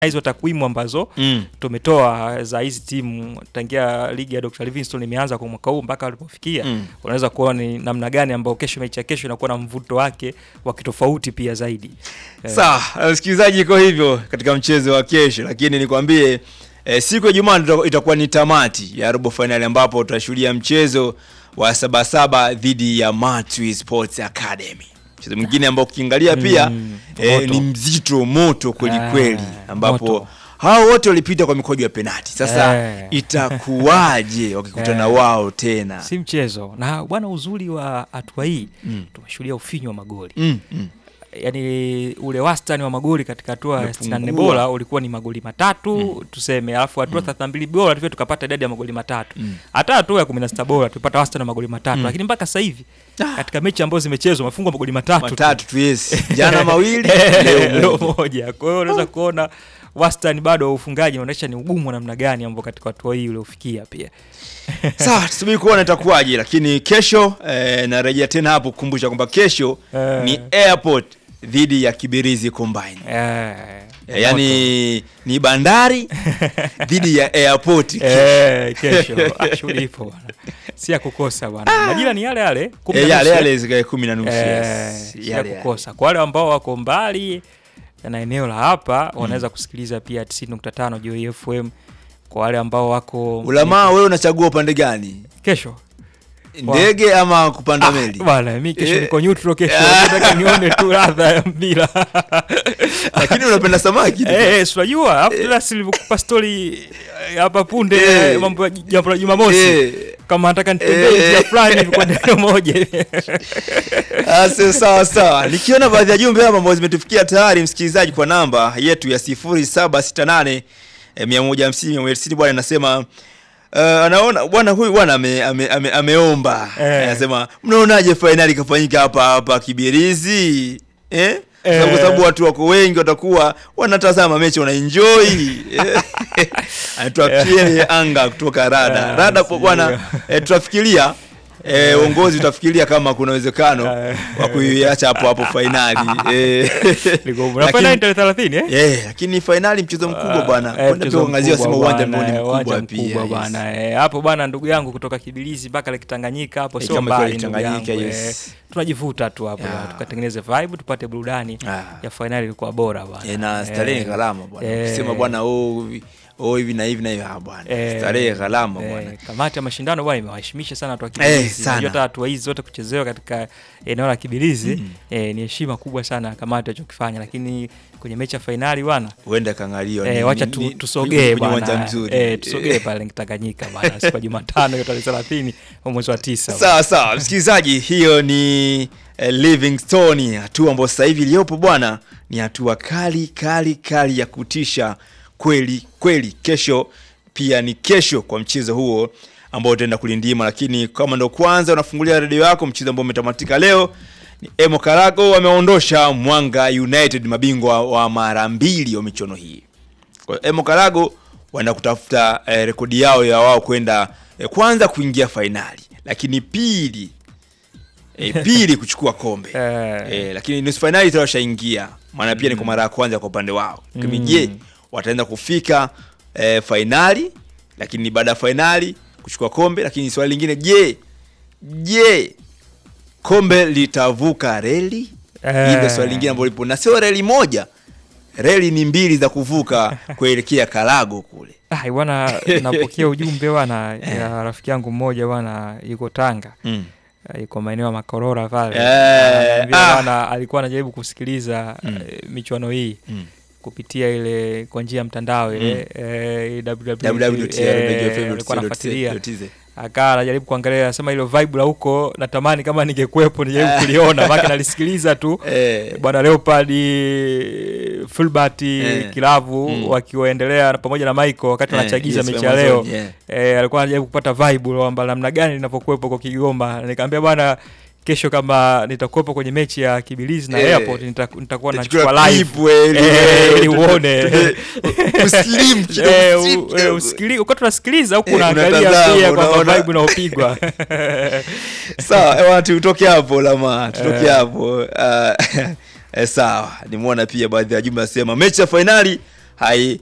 hizo takwimu ambazo Mm. tumetoa za hizi timu tangia ligi ya Dr. Livingstone imeanza kwa mwaka huu mpaka walipofikia Mm. unaweza kuona ni namna gani ambao kesho mechi ya kesho inakuwa na mvuto wake wa kitofauti pia zaidi. Eh, Sawa, msikilizaji, iko hivyo katika mchezo wa kesho, lakini nikwambie eh, siku ya Jumaa ndo itakuwa ni tamati ya robo finali ambapo tutashuhudia mchezo wa Sabasaba dhidi ya Matwi Sports Academy. Mchezo mwingine ambao ukiangalia pia Mm, eh, moto. ni mzito moto kweli Ah, kweli, ambapo moto. hao wote walipita kwa mikojo ya penati. Sasa Eh. itakuwaje wakikutana Eh. wao tena? si mchezo na bwana, uzuri wa hatua hii Mm. tumeshuhudia ufinyu wa magoli Mm, mm. yaani ule wastani wa magoli katika hatua ya 64 Umepungua. bora ulikuwa ni magoli matatu tuseme, alafu hatua 32 bora tulivyo tukapata idadi ya magoli matatu. Mm. Hata hatua ya 16 bora tulipata wastani wa magoli matatu, lakini mpaka sasa hivi katika mechi ambazo zimechezwa wamefungwa magoli matatu tu. Matatu tu yes. Jana mawili, leo leo moja. moja. Kwa hiyo unaweza kuona wastani bado wa ufungaji unaonyesha ni ugumu wa namna gani ambao katika hatua hii uliofikia pia. Sawa, tusubiri kuona itakuwaje, lakini kesho eh, narejea tena hapo kukumbusha kwamba kesho Eh. ni Airport dhidi ya Kibirizi Combine. Eh, Eh, yaani ni bandari dhidi ya Airport. Eh, kesho Ah, shughuli ipo bwana, si ya kukosa bwana. Majira ni yale yale kumi na Eh, yale nusu, yale zikae kumi na nusu. eh, yes. si ya Yale yale. kukosa. Kwa wale ambao wako mbali na eneo la hapa wanaweza kusikiliza pia 90.5 Joy FM. Kwa wale ambao wako Ulamaa, wewe unachagua upande gani? kesho Ndege ama kupanda Ah, meli? bwana mi kesho Eh. niko neutral kesho, nataka nione tu ladha ya mpira Lakini unapenda samaki. tu. Eh, eh, si unajua alafu tena silivyokupa story eh, hapa punde Eh. eh, mambo ya jambo la Jumamosi Eh. kama nataka nitembee Eh. njia fulani hivi kwa neno moja hivi. Ase, sawa sawa. Nikiona baadhi ya jumbe hapa ambazo zimetufikia tayari, msikilizaji, kwa namba yetu ya 0768 eh, 150 160 bwana anasema uh, anaona bwana huyu bwana ame, ame, ame, ameomba Eh. anasema mnaonaje fainali ikafanyika hapa hapa Kibirizi eh? Eh. Kwa sababu watu wako wengi watakuwa wanatazama mechi wanaenjoy. Eh. Anaitwa Pierre Anga kutoka Rada. Ah, Rada po bwana sijui. eh, tutafikiria eh, uongozi utafikiria kama kuna uwezekano Eh. wa kuiacha hapo hapo fainali eh. Liko- na Lakini- fainali tarehe 30 eh? Eh, lakini fainali mchezo mkubwa bwana. Eh, Kwenda mchezo pia kuangazia mkubwa sema uwanja bwana, ambao ni eh, uwanja mkubwa pia. mkubwa yes. bwana, eh, hapo bwana, ndugu yangu kutoka Kibilizi mpaka Lake Tanganyika hapo Eh, sio kama mbali ikiwa ndugu Lake yangu, Tanganyika, eh, yes. tunajivuta tu hapo Yeah. tukatengeneze vibe tupate burudani Ah. ya fainali ilikuwa bora bwana. Eh, na starehe Eh, gharama bwana. eh, Sema bwana oh hivi- oh hivi na hivi na hivi ah bwana. eh, Starehe gharama eh, bwana. Kamati ya mashindano bwana imewaheshimisha sana watu wa Eh, Kibilizi. sana. Unajua hata hatua hizi zote kuchezewa katika eneo la Kibilizi eh, ni heshima kubwa sana ya kamati walichokifanya, lakini kwenye mechi ya fainali bwana Huenda kangaliwa. Eh, ni- wacha ni- tu, ni- tusogee kwenye uwanja bwana. mzuri. Eh, tusogee pale Tanganyika bwana siku ya Jumatano hiyo tarehe 30 wa mwezi wa 9. Sawa sawa, msikilizaji, hiyo ni eh, Livingstone, hatua ambayo sasa hivi iliyopo bwana ni hatua kali kali kali ya kutisha kweli kweli. Kesho pia ni kesho kwa mchezo huo ambao utaenda kulindima, lakini kama ndo kwanza unafungulia redio yako, mchezo ambao umetamatika leo ni Emo Karago wameondosha Mwanga United, mabingwa wa mara mbili wa michuano hii. Kwa hiyo Emo Karago wanaenda kutafuta eh, rekodi yao ya wao kwenda eh, kwanza kuingia fainali, lakini pili eh, pili kuchukua kombe Eh. eh, lakini nusu fainali tayari washaingia, maana pia ni kwa mara ya kwanza kwa upande wao. Lakini je, wataenda kufika eh, fainali, lakini baada ya fainali kuchukua kombe? Lakini swali lingine, je je kombe litavuka reli? Eh. Hii ndio swali lingine ambalo lipo, na sio reli moja, reli ni mbili za kuvuka kuelekea Karago kule. Ah, bwana napokea ujumbe bwana ya rafiki yangu mmoja bwana yuko Tanga. Mm. Eh, Yuko maeneo ya Makorora pale. Eh, Ananiambia ah. bwana alikuwa anajaribu kusikiliza eh, michuano hii Mm. kupitia ile kwa njia ya mtandao ile eh, www.radiofm.co.tz. eh, alikuwa anafuatilia akaa anajaribu kuangalia anasema hilo vibe la huko natamani kama ningekuwepo nijaribu kuliona maana nalisikiliza tu Eh, bwana Leopard Fulbert Eh. Kilavu Mm. wakiwaendelea na pamoja na Michael wakati Eh, wanachagiza yes, mechi ya Amazon, leo yeah. eh, alikuwa anajaribu kupata vibe kwamba namna gani linavyokuwepo kwa Kigoma. Nikamwambia bwana, kesho kama nitakuwepo kwenye mechi ya Kibilizi na Eh. Airport nita- nitakuwa Utachukua nachukua live clip, we, ili- Eh, ili tu- uone. tu- uslim kidogo, Eh, uslim u- eh, kidogo. usikili- wakati tunasikiliza huku Eh, unaangalia unatazama, pia kwamba unaona. vibe unaopigwa sawa ewa tutoke hapo lama tutoke Eh. hapo Ah, eh, sawa nimeona pia baadhi ya jumbe asema mechi ya fainali hai